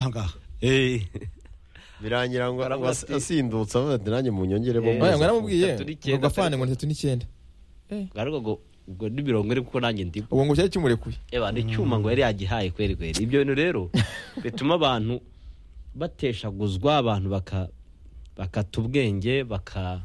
ahangaha birangira ngo ngo as- asindutse avuga ati nanjye mu nyongere bo Eh, muze." oya ngo naramubwiye Tatu n'icyenda, ngo gafane tatu- ngo ni tatu n'icyenda ariko ngo ubwo ni mirongo ine kuko nanjye ndi ubwo ngo cyari kimurekuye eba ni icyuma ngo yari yagihaye kweri kweri ibyo bintu rero bituma abantu bateshaguzwa abantu baka bakata ubwenge baka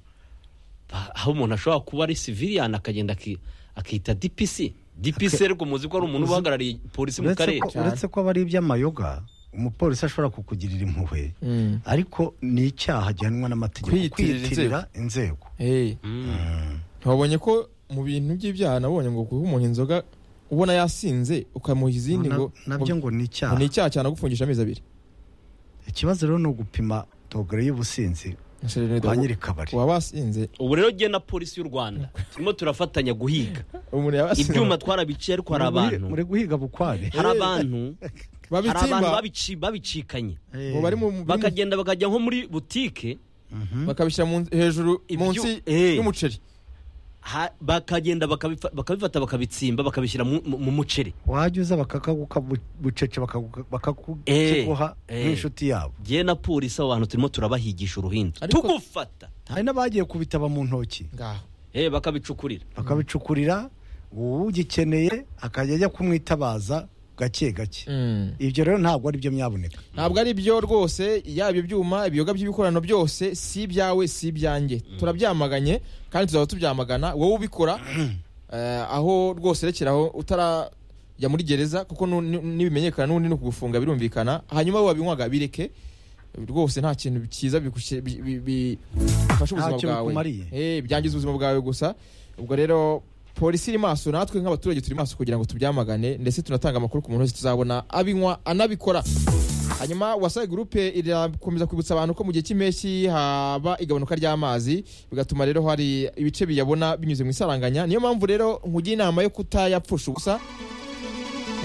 ba- aho umuntu ashobora kuba ari siviliyani akagenda aki- akita dipisi dipisi ariko muzi ko ari umuntu uba uhagarariye polisi mu uretse karere ko- uretse ko aba ari iby'amayoga umupolisi ashobora kukugirira impuhwe Mm. ariko ni icyaha agenwa n'amategeko Kwiyitirira kwiyitirira inzego Eh, Mm. ntiwabonye ko mu bintu by'ibyaha nabonye ngo kuba umuntu inzoga ubona yasinze ukamuha izindi Na- ngo nabyo ngo ni ngo icyaha ni icyaha cyane gufungisha amezi abiri ikibazo rero ni ugupima dogere y'ubusinzi kwa nyiri kabari waba wasinze ubu rero jye na polisi y'u rwanda turimo turafatanya guhiga umuntu yaba asinze ibyuma twarabiciye ariko hari abantu muri guhiga bukware hari abantu hari abantu babitimba babici- babicikanye ngo bari mu biri mu- bakagenda bakajya nko muri butike bakabishyira mu- hejuru Ibyu- munsi Eh. y'umuceri ha- bakagenda bakabifa- bakabifata bakabitsimba bakabishyira mu- mu mu muceri wajya uza bakaguka bucece bakakiguha Eh. nk'inshuti yabo jye na polisi abo bantu turimo turabahigisha uruhindu Ariko- tugufata hari n'abagiye kubitaba mu ntoki ngaho Eh, bakabicukurira bakabicukurira ugikeneye akajya ajya kumwitabaza gake gake ibyo rero ntabwo ari byo myaboneka ntabwo ari byo rwose yaba ibyo byuma ibiyoga by'ibikorano byose si ibyawe si ibyanjye turabyamaganye kandi tuzaba tubyamagana wowe ubikora eh, aho rwose rekeraho utarajya muri gereza kuko nu- nu- nibimenyekana n'ubundi ni ukugufunga birumvikana hanyuma wowe wabinywaga bireke rwose nta kintu cyiza bigushe- bi- bi- bi- bifasha ubuzima kintu bwawe bikumariye. Eh, byangiza ubuzima bwawe gusa ubwo rero polisi iri maso natwe nk'abaturage turi maso kugira ngo tubyamagane ndetse tunatanga amakuru ku muntu wese tuzabona abinywa anabikora hanyuma wasaye gurupe irakomeza kwibutsa abantu ko mu gihe cy'impeshyi haba igabanuka ry'amazi bigatuma rero hari ibice biyabona binyuze mu isaranganya niyo mpamvu rero nkugira inama yo kutayapfusha ubusa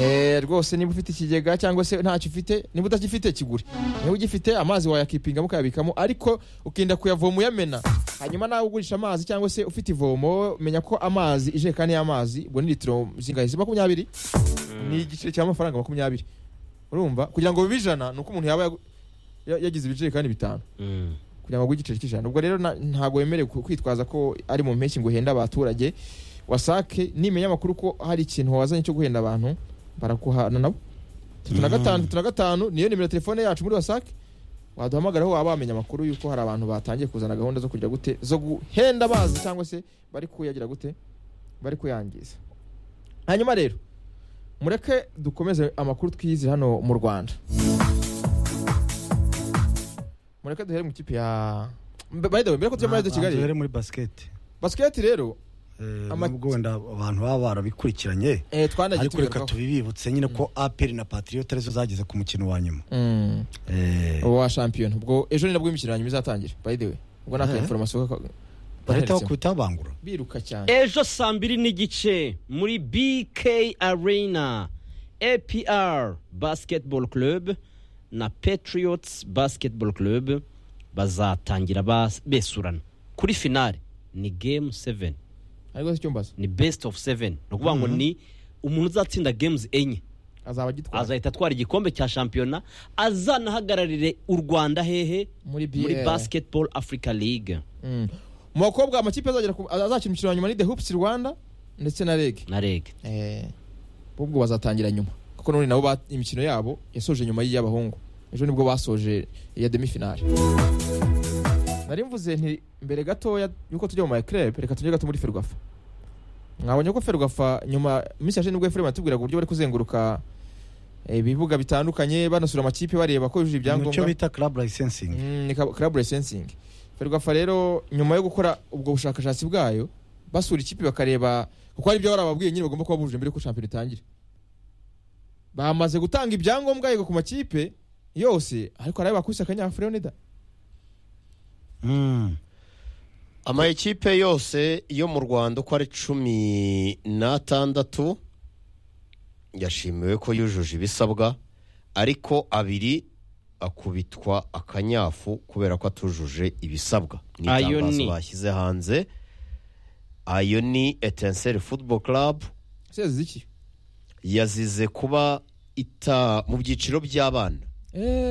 Eh, rwose niba ufite ikigega cyangwa se ntacyo ufite niba utakifite kigure niba ugifite amazi wayakipingamo ukayabikamo ariko ukinda kuyavoma uyamena hanyuma nawe ugurisha amazi cyangwa se ufite ivomo menya ko amazi ijerekani y'amazi ubwo ni litiro zingahe si makumyabiri ni igiceri cy'amafaranga makumyabiri urumva kugira ngo bibe ijana ni uko umuntu yaba yagu- ya- yagize ibijerekani bitanu Mm. kugira ngo agure igiceri cy'ijana ubwo rero na- ntabwo wemerewe ku- kwitwaza ko ari mu mpeshyi ngo uhenda abaturage wasake nimenya amakuru ko hari ikintu wazanye cyo guhenda abantu barakuhana nabo tatu na gatanu tatu na gatanu niyo nimero ya telefone yacu muri wasake waduhamagaraho waba wamenya amakuru y'uko hari abantu batangiye kuzana gahunda zo kugira gute zo guhenda bazi cyangwa se bari kuyagira gute bari kuyangiza hanyuma rero mureke dukomeze amakuru twiyizira hano mu rwanda mureke duhere mu ikipe ya by the way mbere ko tujya muri radio kigali duhere muri basiketi basiketi rero Ama- nubwo wenda abantu baba barabikurikiranye eh, twanagiye ariko reka tubigarukaho tubibibutse nyine ko aperi na patriote arizo zageze ku mukino wa nyuma Mm, Eh, uwo wa shampiyona ubwo ejo ni nabwo imikino yanyuma izatangira by the way ubwo nta Eh. inforomasiyo ko- bareta aho kubitabangura biruka cyane ejo saa mbiri n'igice muri bk arena apr basketball club na patriots basketball club bazatangira bas- besurana kuri finale ni game 7 ariko si cyo mbaza ni best of 7 ni ukuvuga ngo ni umuntu uzatsinda games enye azaba agitwara azahita atwara igikombe cya shampiyona azanahagararire u rwanda hehe muri bi muri basketball africa league Mm. mu bakobwa amakipe azagera ku- azakina umukino wa nyuma ni the hoops rwanda ndetse na reg na reg Eh, ubwo bazatangira nyuma kuko none nabo ba- imikino yabo yasoje nyuma y'iy'abahungu ejo nibwo basoje iya demifinale nari mvuze nti mbere gatoya yuko tujya mu mayecreb reka tujye gato muri ferwafa mwabonye ko ferwafa nyuma iminsi yashize nibwo efurema yatubwiraga uburyo bari kuzenguruka eh, ibibuga bitandukanye banasura amakipe bareba ko yujuje icyo ibyangombwa bita club licensingi Mm, ni club licensing ferwafa rero nyuma yo gukora ubwo bushakashatsi bwayo basura ikipe bakareba kuko hari ibyo barababwiye nyine bagomba kuba bujuje mbere ko shampiyona itangire bamaze gutanga ibyangombwa yego ku makipe yose ariko hari ayo bakubise akanyafurero nida Mm. ama ekipe yose yo mu rwanda uko ari cumi n'atandatu yashimiwe ko yujuje ibisabwa ariko abiri akubitwa akanyafu kubera ko atujuje ibisabwa ni Ayo itangazo ni- bashyize hanze ayo ni etenseri futuboro karabu sezi ziki yazize kuba ita mu byiciro by'abana Eh,